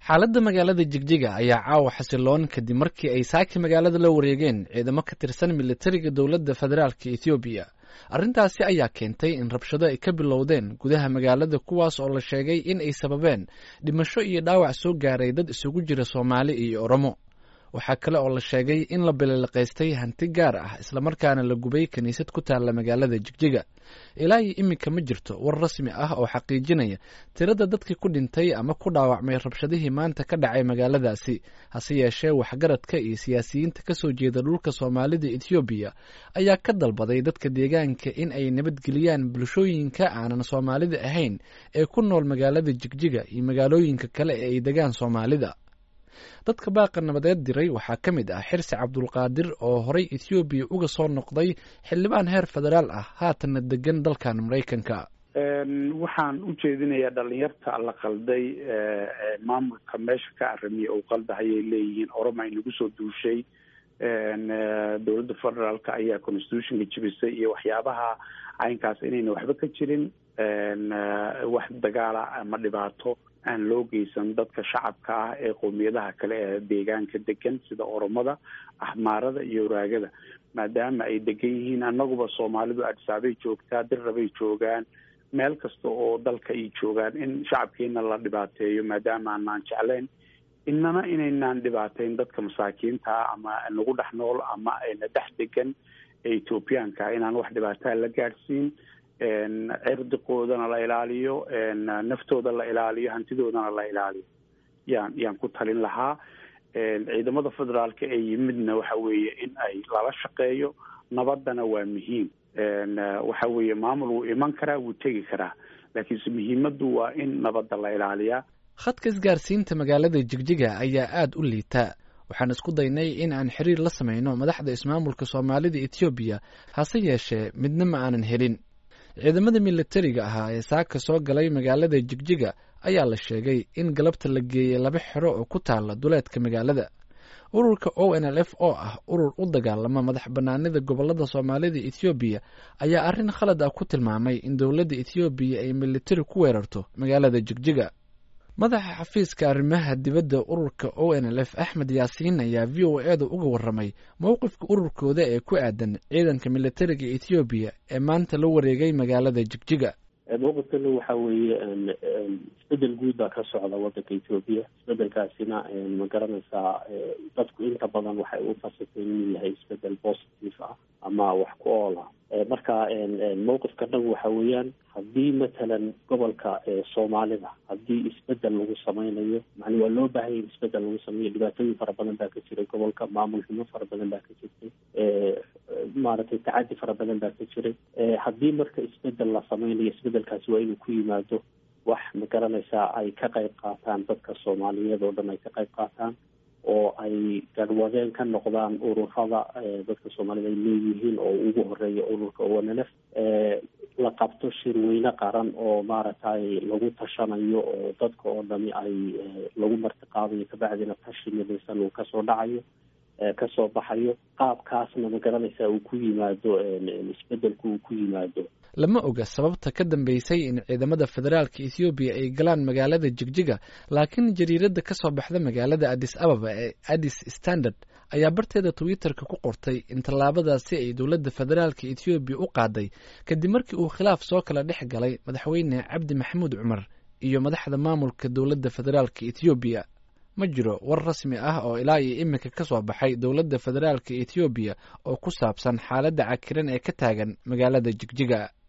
xaaladda magaalada jigjiga ayaa caawa xasiloon kadib markii ay saaki magaalada la wareegeen ciidamo ka tirsan militariga dowladda federaalka ethoobiya arrintaasi ayaa keentay in rabshado ay ka bilowdeen gudaha magaalada kuwaas oo la sheegay in ay sababeen dhimasho iyo dhaawac soo gaaray dad isugu jira soomaali iyo oromo waxaa kale oo la sheegay in la bililiqaystay hanti gaar ah islamarkaana la gubay kiniisad ku taalla magaalada jigjiga ilaa iyo iminka ma jirto war rasmi ah oo xaqiijinaya tirada dadkii ku dhintay ama ku dhaawacmay rabshadihii maanta ka dhacay magaaladaasi hase yeeshee waxgaradka iyo siyaasiyiinta ka soo jeeda dhulka soomaalida ethoobiya ayaa ka dalbaday dadka deegaanka in ay nabadgeliyaan bulshooyinka aanan soomaalida ahayn ee ku nool magaalada jigjiga iyo magaalooyinka kale ee ay degaan soomaalida dadka baaqa nabadeed diray waxaa ka mid ah xirsi cabdulqaadir oo horay ethoobiya uga soo noqday xildhibaan heer federaal ah haatanna degan dalkan maraykanka waxaan u jeedinayaa dhalinyarta la qalday maamulka meesha ka aramiya uu qaldahayay leeyihiin oroma inagu soo duushay dowladda federaalka ayaa constitutionka jibisay iyo waxyaabaha caynkaas inayna waxba ka jirin wax dagaala ama dhibaato aan loo geysan dadka shacabka ah ee qowmiyadaha kale ee deegaanka degan sida oromada axmaarada iyo waraagada maadaama ay degan yihiin annaguba soomaalidu adsaabay joogtaa dirrabay joogaan meel kasta oo dalka ay joogaan in shacabkeena la dhibaateeyo maadaama aanaan jeclayn inana inaynaan dhibaateyn dadka masaakiinta ah ama nagu dhex nool ama ayna dhex degan ee ethoobiyaanka inaan wax dhibaataa la gaadhsiin cirdiqoodana la ilaaliyo naftooda la ilaaliyo hantidoodana la ilaaliyo yaan yaan ku talin lahaa ciidamada federaalka ee yimidna waxa weeye in ay lala shaqeeyo nabadana waa muhiim waxa weeye maamul wuu iman karaa wuu tegi karaa laakiinse muhiimaddu waa in nabadda la ilaaliyaa khadka isgaarsiinta magaalada jigjiga ayaa aada u liita waxaan isku daynay in aan xiriir la samayno madaxda ismaamulka soomaalida ethoobiya hase yeeshee midna ma aanan helin ciidamada militariga ahaa ee saaka soo galay magaalada jigjiga ayaa la sheegay in galabta la geeyey laba xero oo ku taala duleedka magaalada ururka o n l f oo ah urur u dagaalama madax banaanida gobolada soomaalida ethoobiya ayaa arrin khalad ah ku tilmaamay in dowladda ethoobiya ay militari ku weerarto magaalada jigjiga madaxa xafiiska arrimaha dibadda ururka o n l f axmed yaasiin ayaa v o e da uga warramay mowqifka ururkooda ee ku aadan ciidanka militariga ethoobiya ee maanta la wareegay magaalada jigjiga mowqifkana waxa weeye isbedel guud baa ka socda wadanka ethoobiya isbedelkaasina ma garanaysaa dadku inta badan waxay u fasirteen inuu yahay isbedel positive ah ama wax ku ool ah marka mowqifka dhan waxa weeyaan haddii matalan gobolka soomaalida haddii isbedel lagu sameynayo mani waa loo baahanya in isbedel lagu sameeyo dhibaatooyin fara badan baa ka jiray gobolka maamul xumo fara badan baa ka jirtay maaragtay tacadi fara badan baa ka jiray haddii marka isbedel la sameynayo isbedelkaasi waa inuu ku yimaado wax ma garanaysaa ay ka qayb qaataan dadka soomaaliyeed oo dhan ay ka qayb qaataan oo ay garwadeen ka noqdaan ururada dadka soomaalida ay leeyihiin oo ugu horeeya ururka o n l f la qabto shirweyne qaran oo maaragtay lagu tashanayo oo dadka oo dhami ay lagu martiqaadayo kabacdina tashi midaysan uu kasoo dhacayo kasoo baxayo qaabkaasna ma garanaysaa uu ku yimaado isbedelku uu ku yimaado lama oga sababta ka dambeysay in ciidamada federaalka ethoobiya ay galaan magaalada jigjiga laakiin jariiradda ka soo baxda magaalada addis ababa ee addis standard ayaa barteeda twitter-ka ku qortay in tallaabadaasi ay dowladda federaalka ethoobiya u qaaday kadib markii uu khilaaf soo kala dhex galay madaxweyne cabdi maxamuud cumar iyo madaxda maamulka dowladda federaalka ethoobiya ma jiro war rasmi ah oo ilaa iyo iminka ka soo baxay dowladda federaalka ethoobiya oo ku saabsan xaaladda cakiran ee ka taagan magaalada jigjiga